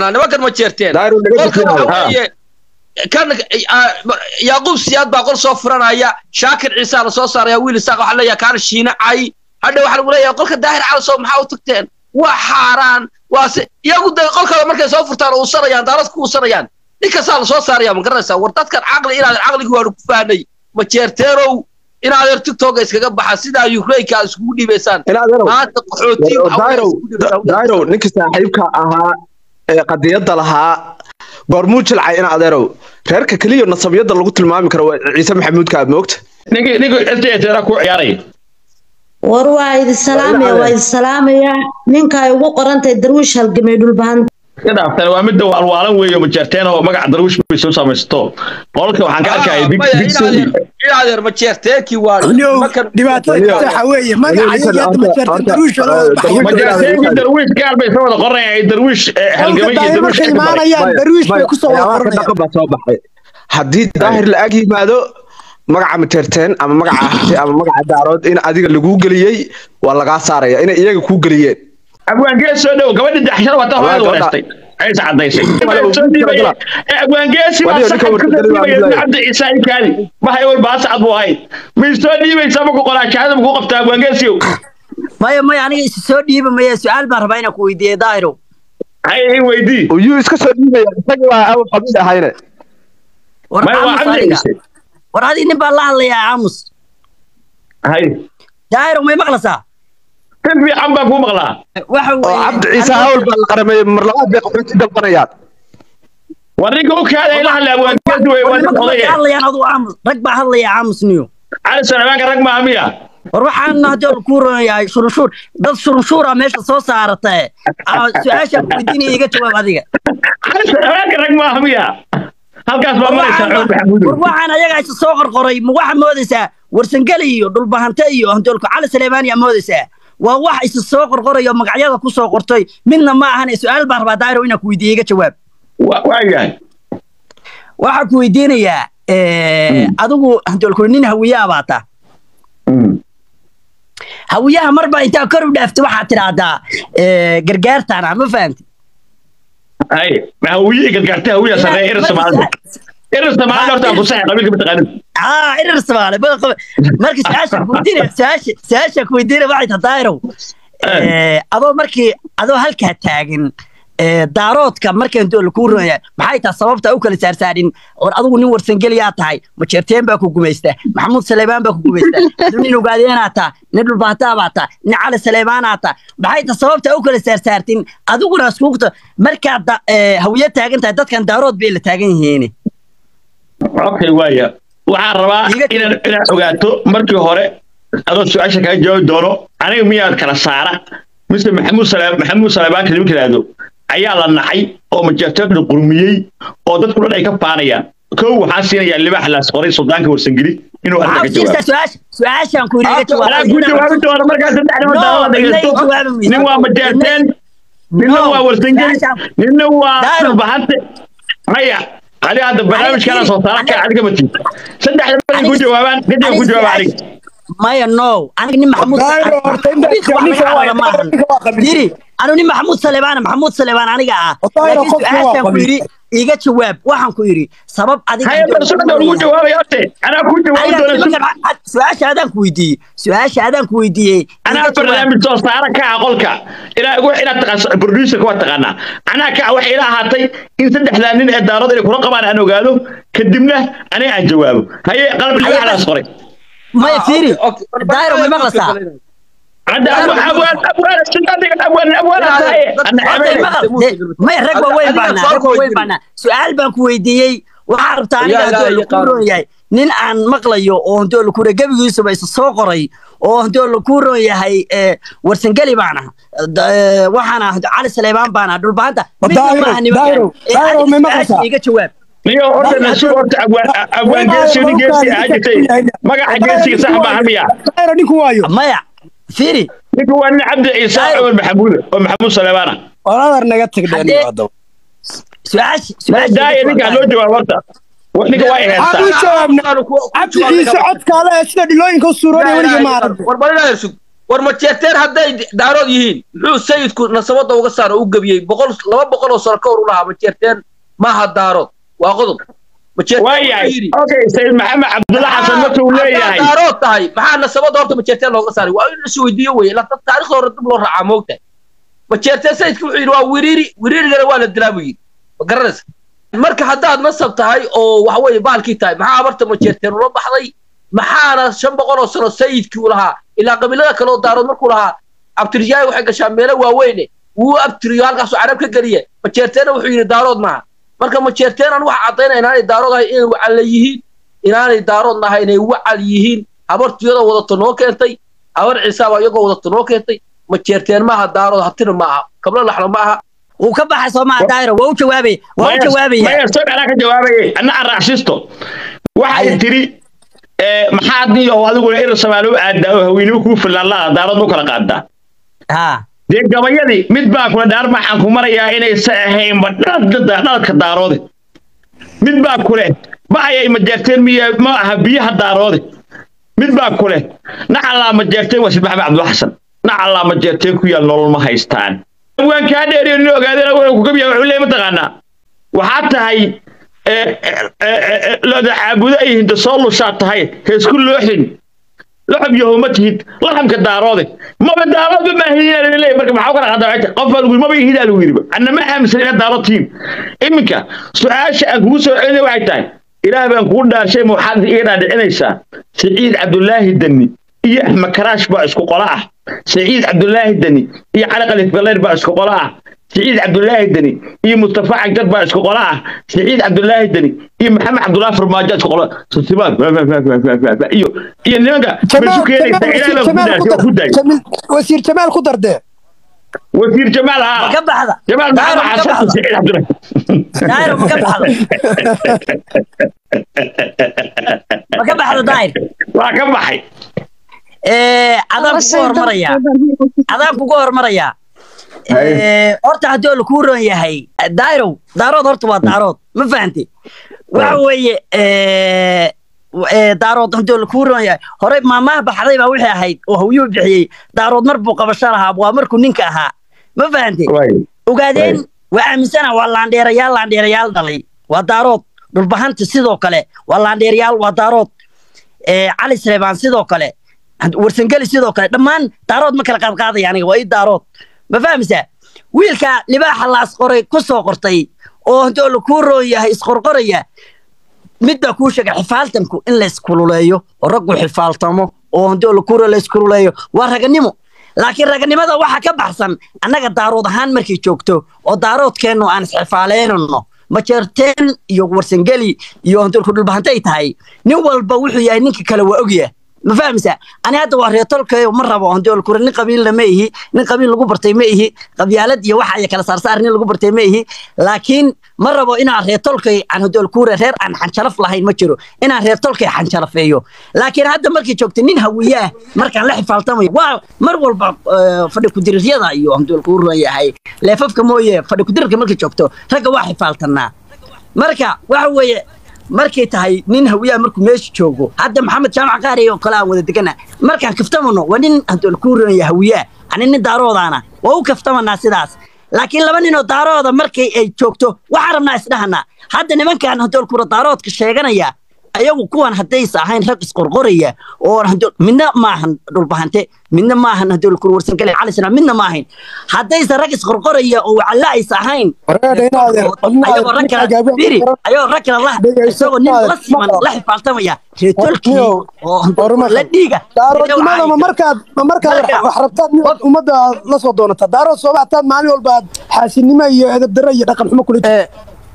mataqaanaa nimankan ma jeerteen Daahir, naga qolka bixinayo. waxa weeye kan ah, yaaquub siyaad baa qol soo furanaya shaakir ciisaa lasoo saaraya wiil isaaq waxaa leeyahay kaana shiinacay hadha waxaa lagu leeyahay qolka daahir calasow maxaa u tagteen waa xaaraan waa se iyagu de qolkada markay soo furtaan uusanayaan daarad ku uusanayaan ninkastaa lasoo saaraya ma garanaysaa war dadkan caqli inaadan caqligii waanu ku fahnay ma jeerteenow inaadeer tiktoka iskaga baxa sidaa ukrainka aad iskugu dhiibaysaan in adeerow maanta qaxootii waxa weeye dairow iskugu dhiibaysaan. dairow ninkii saaxiibka ahaa ee qadiyadda lahaa goormuu jilcay in adeerow reerka keliya nasabiyadda lagu tilmaami karo waa ciise maxamuudka aad moogta ninkii ninkii SDSR ku ciyaaray war waa idin salaamaya waa idin salaamaya ninka ay ugu qorantahay darwiish halgamay dhulbahan ka dhaaftan waa midda waalwaalan weeye majeerteen oo magaca darwish bay soo samaysato qolka waxaan ka arkaya big maya big inaadeer inaadeer ma jeerteekii waa Nio, markan dhibaatada waxa weeye magaca ninkan iyaga hadda horta- majeerta horta- daruusha loo eh, baxay Darwiish- majeerteenkii darwish gaar bay soo wada qoranayaan darwish eh, halgamay iyo daahir darwish markay imaanayaan daruush bay kusoo wada waxyaabaha ka qoranayaan dhaqan baa soo baxay haddii daahir la ag yimaado magaca materteen ama magaca hati ama magaca daarood in adiga laguu geliyey waa lagaa saaraya inay iyaga kuu geliyeen abwaangees soo dhow gabadha daxshada wata Wallahi, hooyada gabadha- wareystay aysa cadaysay Walahi, soo dhiibaya gabadha- abwaangeesi baa Waliyo, saxan ninka ka warkadali waa dhiibaya Abdullahi. cabdi ciise aykaadi maxay wal baas cad buu ahayd ma soo dhiibaysaa maku qoraa shahaada maku qabtaa abwaangeesiyow maya maya aniga is soo dhiiba maya su-aal baan rabaa inaan ku weydiiye daahiro hay hay weydii uyuu iska soo dhiibaya isaga waa awal qabiil ahayne war may waa aamus cabdi aniga ciise war adiga nin baa la hadlayaa aamus hay daahiro may maqlasaa kan fiican baan kuu maqlaa waxa oo weeye cabdi ciise hawl baa la qarameeyey mar labaad bay qaxooti dalbanayaan war ninka u kaada ila hadla abwaangeesi wey waa nin nimanka odaya markay hadlayaan aduu aamus rag baa hadlaya aamus niyo cali sanabaanka rag maaha miya war waxaan hadii kuu ronayahay shurunshuur dad shurunshuura meesha soo saarata su-aashaan ku weydiinaya iga jawaab adiga cali sanabaanka rag maaha miya halkaas baa maraysaa xoog maxamuud war waxaan ayaga isa soo qorqoray ma waxaa moodaysaa warsangeli iyo dhulbahante iyo handoolku cali saleemaani yaa moodaysaa waa wax isa soo qorqorayo magacyada ku soo qortay midna ma ahan su-aal baan rabaa daahiro inaan ku weydiiye iga jawaab waayahay waxaan ku weydiinayaa adigu handoolku nin hawiyaa baa taa hawiyaha marba intaa kor u dhaaftay waxaad tidhaahdaa gargaartaana ma fahamti hay hawiye gargaarta hawiya sarreeya irir soomaalida irir soomaalida horta aan ku saxay qabiilka mataqaanin aa irir soomaali marka su-aasha kuweydiinaya su-aasha su-aasha kuweydiinaya waxay tahay daahirow adoo markii adoo halkaa taagan daaroodka markaan dool kuu runaya maxay tahay sababta u kala saarsaarin or adigu nin warsangeliyaa tahay majeerteen baa ku gumaysta maxamuud saleebaan baa ku gumaysta adu nin ogaadeenaa taa nin dhulbaataa baa taa nin cali saleebaanaa taa maxay tahay sababta u kala saarsaartin adiguna iskuugta markaad hawiye taagan tahay dadkan daarood bay la taagan yihiin okay waaya waxaan rabaa inaan inaad ogaato markii hore adoo su-aasha kaga jawaabi doono aniga miyaad kala saara mise maxamuud sale maxamuud saleebaan kadib kalaado ayaa la nacay oo majeerteedna qurmiyey oo dadku dhan ay ka faanayaan kow waxaan siinayaa libaax laas qoray suldaanka warsangeli inuu arrinta ka jawaabo su-aashaan ku anaa ku jawaabi doono markaas saddexda waddaala dhegeysto nin waa majeerteen ninna waa warsangeli ninna waa dhulbahante maya adiga hadda barnaamijkaana soo saara ka adiga matin saddexda markay ku jawaabaan kadib ku jawaaba aniga maya no aniga nin maxamuud diri anu nin maxamuud saleebaan maxamuud saleebaan aniga ah laakiin su-aashaan ku yidhi iga jawaab waxaan ku yidhi sabab adiga-su-aasha adaan ku weydiiyey su-aasha adaan ku weydiiyey anaa barnaamij soo saara ka ah qolka ilaa wax inaad taqaan producerka waa taqaanaa anaa ka ah waxay ila ahaatay in saddexdaa nin ee daarada inay kula qabaan aan ogaado kadibna aniga aan jawaabo haye qalab libaxdaas qoray maya fiiri daayro may maqlaysaa may rag waaweyn baanaa rag waaweyn baanaa su-aal baan ku weydiiyey waxaa rabtaa aniga haddoo ku roon yahay nin aan maqlayo oo handoo lakure gebigiisuba isa soo qoray oo handoo laku roon yahay warsangeli baan ah waxaana cali saleebaan baan ah dhulbaanta iga jawaab niyo horta nasuul horta abwaan geesi nin geesi ahaa jirtay magaca geesiga sax maaha miya ninku waayo maya fiiri ninku waa nin cabdi ciise cumar maxamuud oo maxamuud saleebaana oladar naga tagdheen daaya ninkaa loo jawaab horta ninka waa waxaan u jawaabnaa cabdi ciise codkaale ee sida dhilooyinka u suuroonaya weliga maaran war majeerteen hadday daarood yihiin muxuu sayidku nasabada uga saaro u gebiyey boqol laba boqol oo sano ka hor u lahaa majeerteen maaha daarood waa qodob waayahay okay sayid maxamed cabdulla xasan marka uu leeyahay daarood tahay maxaa nasabada horta majeerteen looga saaray waa in la isweydiiyo weye la taariikhda hore dib loo raacaa moogtahay majeerteen sayidku wuxuu yidhi waa wiriiri wiriirigana waa la dilaa buu yidhi ma garanaysa marka haddaad nasab tahay oo waxa weeye baalkii tahay maxaa abarta majeerteen ula baxday maxaana shan boqol oo sano sayidkii u lahaa ilaa qabiilada kale oo daarood markuu lahaa abtirjaay waxay gashaa meelo waaweyne wuu abtiriyo halkaasuu carab ka geliye majeerteena wuxuu yidhi daarood maaha marka majeerteenan waxa caddaynaya inaanay daarood ahay inay wacal yihiin inaanay daarood nahay inay wacal yihiin habartuyada wadato noo keentay habar ciisaaba iyagoo wadato noo keentay majeerteen maaha daarood hatina maaha kablo laxla maaha wuu ka baxay soo maha daayiro waa u jawaabay waa u jawaabaya maya soo dhalaa ka jawaabayay anna aan raacsisto waxay tiri maxaad niyo adiguna ina samaalo u aadaa oo haweenimo kuu filaanlaa daarood u kala qaadaa ha dee gabayadii mid baa kula dhaar maxaan ku marayaa inaysa ahaynba dhaladka daaroode mid baa kule ba'ayay majeerteen miya ma aha biyaha daaroode mid baa kule nacallaa majeerteen waa sid maxamed cabdulla xasan nacallaa majeerteen ku yaal nolol ma haystaan waan kaa dheeriyo nin ogaadeen wuxuu ku gabiya wuxuu leeyahay mataqaanaa waxaa tahay looda caabudo ay hinta soo lushaa tahay heesku looxin laxab yahow ma tihid laxamka daaroode maba daaroodba maahidin leeyahay marka maxaa kala qadaa qof baa lagu maba ihidaa lagu yidhi anna ma aaminsan inaad daarood tihiin iminka su-aasha aan kugu soo celinaya waxay tahay ilaah baan kugu dhaarshay ma waxaad iga dhaadhicinaysaa siciid cabdulaahi dani iyo axmed karaash baa isku qola ah siciid cabdulaahi dani iyo cali qalif galleer baa isku qola ah سعيد عبد الله الدني إيه مصطفى عجب بقى اسكو قلاع سعيد عبد الله الدني إيه محمد عبد الله فرماجة اسكو قلاع سبحان إيو إيه نيجا بشو كيري سعيد جمال وزير جمال خضر ده وزير جمال ها ka baxda جمال داير محمد ma ka حسن baxda سعيد عبد الله daayir ma ka baxda ma ka baxda daayir waa ka baxay Eh, adaan kugu hormarayaa adaan kugu hormarayaa Eh, horta haddii oo lakuu ron yahay dairow daarood horta waa daarood ma fahanti waxa weeye eh, eh, daarood haddii oo lakuu ron yahay horey maamaha baxday baa wixii ahayd oo hawyuu bixiyey daarood mar buu qabasho lahaa waa markuu ninka ahaa ma fahanti ogaadeen waa aaminsana waa laandheerayaal laandheerayaal dhalay waa daarood dhulbahanta sidoo kale waa laandheerayaal waa daarood Eh, cali saleebaan sidoo kale warsangeli sidoo kale dhammaan daarood ma kala qaadqaadaya aniga waa ii daarood ma fahmaysaa wiilka libaaxa la asqoray ku soo qortay oo haddii la kuu roon yahay isqorqoraya mid baa kuu sheegay xifaaltanku in la iskululeeyo oo raggu xifaaltamo oo haddii la kuu roon la iskululeeyo waa raganimo laakiin raganimada waxa ka baxsan annaga daarood ahaan markay joogto oo daaroodkeennu aan isxifaaleynano majeerteen iyo warsangeli iyo handulku dhulbahantay tahay nin walba wuxuu yahay ninka kale waa ogyahay ma fahmaysaa ani hadda waa reetolkayo ma rabo handolkure nin qabiilna ma ihi nin qabiil lagu bartay ma ihi qabyaalad iyo waxa ay kala saarsaar nin lagu bartay ma ihi laakiin ma rabo inaan reetolkay aan handolkure reer aan xanjalaf lahayn ma jiro inaan reetolkay xanjalafeeyo laakiin hadda markay joogta nin hawiyaah markaan la xifaaltamayo waa mar walba eh, fadhi kudiririyada iyo handolkure yahay leefafka mooye fadhi kudirirka markay joogto ragga waa xifaaltanaa marka waxa weeye markay tahay nin hawiyaha markuu meesha joogo hadda maxamed jaamac qaari oo kale aan wada degana markaan kaftamano waa nin hadool kuu ronaya hawiyaha ani nin daaroodaana waa u kaftamanaa sidaas laakiin laba ninoo daarooda markay ay joogto waxaan rabnaa isdhahanaa hadda nimankan hadool kura daaroodka sheeganaya ayagu kuwan haddaysa ahayn rag isqorqoraya oo hadool midna maahan dhulbahante midna maahan hadool kura warsangale cali sana midna maahan haddaysa rag isqorqoraya oo wacalla aysa ahayn Wareer inaad ayagoo rag kale biri ayagoo rag kale la isagoo nin la siman la xifaaltamaya reetolkii oo la dhiiga daaroodnimada ma markaad ma markaad Marka- wax rabtaad inaad ummadda aad la soo doonataa daarood soo baxtaad maalin walba aad xaasinimo iyo edab darro iyo dhaqan xumo kula jirta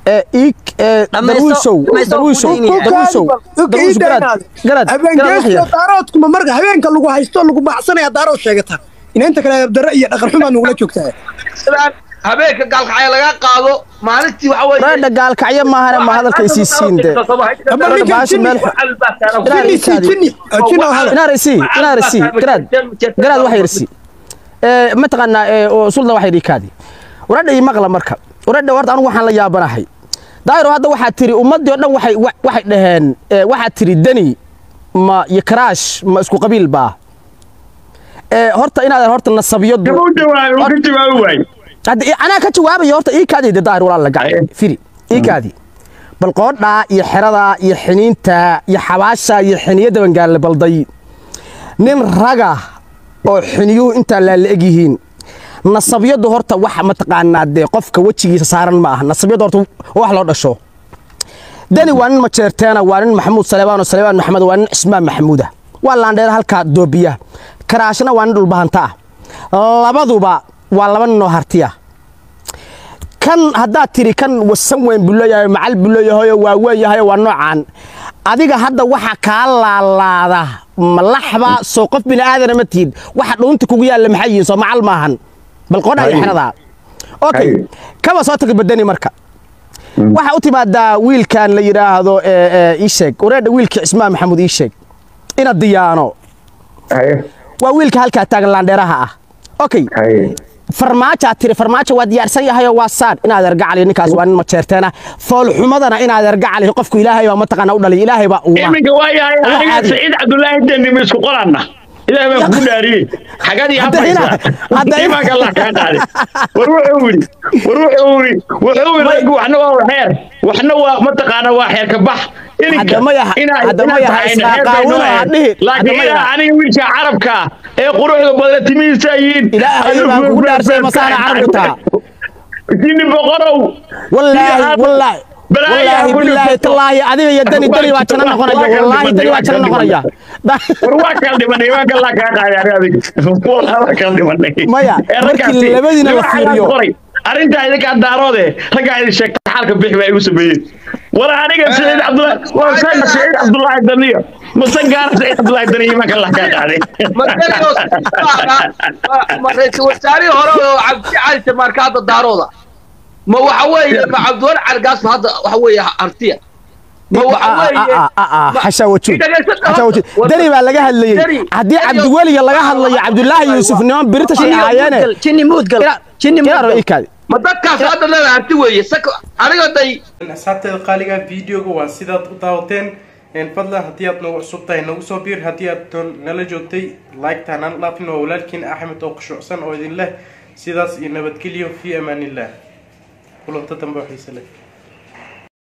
Dhamaysto- dhamaysto darwiishow Putin. darwiishow darwiishow garaad garaad garaad wax habeengeesto yar daaroodkuma marka habeenka lagu haysto lagu baxsanaya daarood sheegata inaynta kale edab darro iyo dhaqan xumaa nugula joogtaa sidaan habeenka gaalkacya laga qaado maalintii waxa weeye raadha gaalkacyo maahane ma hadalka isii siinde Ama ninkan baashi jinni- meel jinni sii jinni oo jinni oo hadal inaar isii inaar isii garaad garaad wax yar isii ee mataqaanaa ee oo suldan wax yar kaadi waradha ii maqla marka waradha horta anigu waxaan la yaabanahay daayiro hadda waxaad tiri ummaddii oo dhan waxay wa- waxay dhaheen ee, waxaad tiri deni ma iyo karaash ma isku qabiil baa ee horta inaad horta nasabiyadu kama u jawaabi uu ka jawaabi waayo hadda i- anaa ka jawaabaya horta ii kaadii de daahir walaal la gacan Aye. firi ii kaadii bal qoodhaa iyo xeradaa iyo xiniinta iyo xabaasha iyo xiniyadda bangaale balday nin raga oo xiniyuhu intaa laala eg yihiin nasabyadu horta wax mataqaanaa dee qofka wejigiisa saaran ma aha nasabyadu horta wax loo dhasho dani waa nin majeerteena waa nin maxamuud saleebaan oo saleebaan maxamed waa nin cismaan maxamuuda waa laandheer halkaa doobiya karaashna waa nin dhulbahanta ah labaduba waa laba nin oo hartiya kan haddaad tiri kan wasan weyn buu leeyahay macal buu leeyahay waa weyn yahay waa noocaan adiga hadda waxa kaa laalaada malaxba soo qof bini aadana ma tihid waxa dhuunta kugu yaalla maxay yihiin soo macal maahan bal qodha iyo Haye. xeradaa okay Haye. kaba soo taga badani marka waxaa u timaadaa wiilkan la yidhaahdo ee, ee, ii sheeg wareedha wiilkii cismaan maxamuud ii sheeg ina diyaano haye waa wiilka halkaa taagan laandheeraha ah okay haye farmaajoad tiri farmaajo waa diyaarsan yahayoo waa saad inaad ergacali ninkaas waa nin majeerteena foolxumadana inaad ergacali qofku ilaahay baa mataqaana u dhalay ilaahay baa uuma iminka waa yahay Wax aniga caadi. saciid cabdullaahi deni ma isku qoranna ilaahay baan kugu dhaariyey xagad ii Hadda ina- hafaysaa hadda ina- imaanka allah kaa qaaday war wuxuu yidhi war wuxuu yidhi wuxuu yidhi raggu waxna waa xeer waxna waa mataqaana waa xeer ka bax ininka Hadda ma yaha- inaa hadda ma inaa yaha tahay israa xeer bay qaawin noo oo ha ahayd. dhihin. Hadda laakiin ma inaa yaha. aniga wiilka carabka ee quruxda badan timihiisa yihiin Ilaahay baan kugu dhaarsay masaana carabku taa. jini boqorow wallaahi Iyo- wallaahi Balaayaa wallaahi ku billaahi dhufto. tallaahi adiga iyo dani dani waa janno noqonaya wallaahi dani waa janno noqonaya war waa kala dhimanay waa kala kaa qaaday adig waa kala dhimanay Maya, Ee, markii raggaasi, labadiina la waxaa fiiriyo. qoray. arrintaa idinkaa daaroode raggaa idin sheegta xaalka bixi baa igu sameeyeen war aniga saciid cabdullaahi waa sana saciid cabdullaahi daniyo mase gaara saciid cabdullaahi daniyo imaanka allah kaa qaaday ma ra-iisul wasaarihii hore oo cabdi cali tamaarka hadda daarooda ma waxa weeye ma cabdiwali cargaas ma hadda waxa weeye hartiya ma waxa weeye xashaa wajuud Dhagaysan xashaa wajuud war- dani baa laga hadlayey Dani- haddii Dani- cabdiweliga laga hadlayo cabdulaahi yuusuf niman british ay ahaayeene jinni muudgal jinni inaaro muudgal ikaadi ma dadkaas hadda leeda harti weeye saka aniga day asxaabteeda qaaliga videoga waa sidaad u daawateen een, fadlan haddii aad nagu cusub tahay nagu soo biir haddii aad doon nala joogtay like-ta hanaan dhaafin waa walaalkiin axmed oo khushuucsan oo idin leh sidaas iyo nabadgelyo fi amaanillah kulanta dambe oo xiise leh